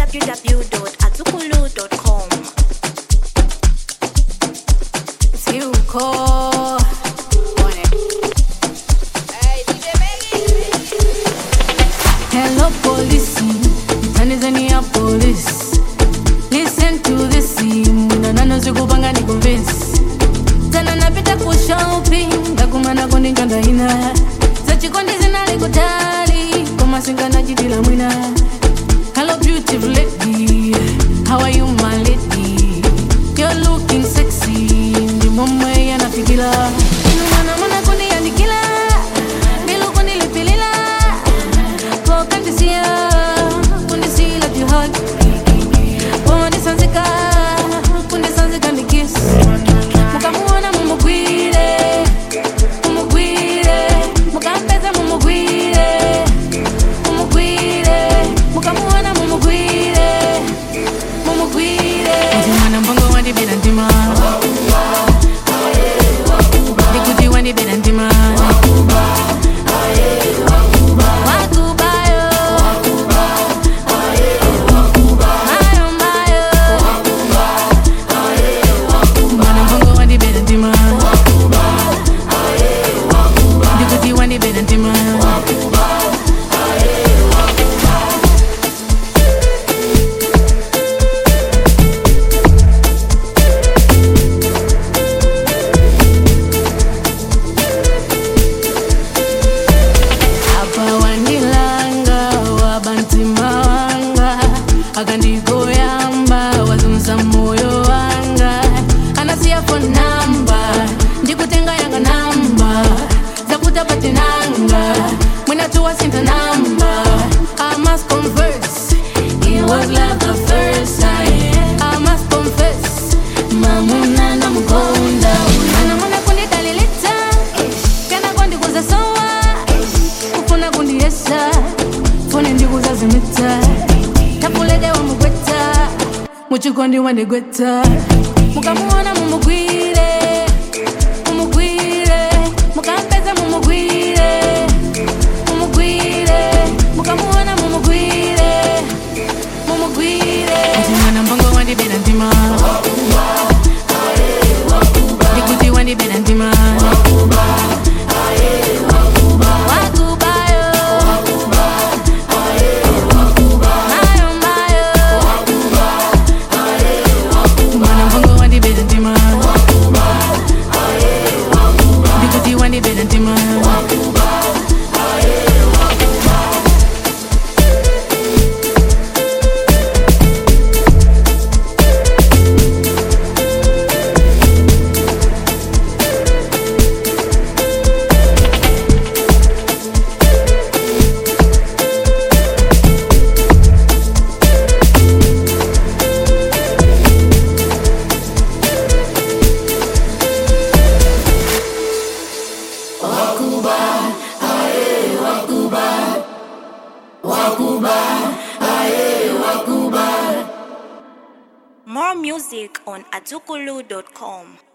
www.azukulu.com. It's you, call. On it. Hello, police. Tanzania police. Listen to this scene. Nana zikupanga ni convince. Tana napita ku shopping. Ndakumana kondi njonda ina. Zachikondi zinali kutali. Koma singana jitila mwina. Hello, beautiful lady. How are you, my lady? You're looking sexy. Ndi momwe yanafikila. Inu mwana mwana kundi yandikila. Ndilu kundi lipilila. Ko kandisia. Kundi sila jihad. Kundi sanzika. Kundi sanzika ni kiss. Mukamuona mumugwire. Mumugwire. Mukampeza mumugwire. Mumugwire. Mukamuona mumugwire. Mumugwire. Ati mwana mbongo wandibira ndima. Ndikuti wandibira ndima. Wakubayo. Mayo, mayo. Mwana mbongo wandibira ndima. Ndikuti wandibira ndima. apa wandilanga wabantima wanga akandigoyamba wazunza moyo wanga anasiya phone namba ndikutenga yanga namba zakuta patinanga mwinatuwasinta namba I must confess, it was love the first time. I must confess, mamuna na mkonda Ana mwana kundidalilita, kana kundikuza sowa kufuna kundiyesa fone ndikuzazimita tapuledewa mugweta muchikondi wandigweta mukamuona mumugwire mumugwire mukampeza mumugwire mumugwire mukamuona mumugwire mumugwire ati mwana mbongo wandibera ndima ndikuti wandibera ndima wakubayo mayo mayo mwana mbongo wandibera ndima ndikuti wandibera ndima More music on azukulu.com.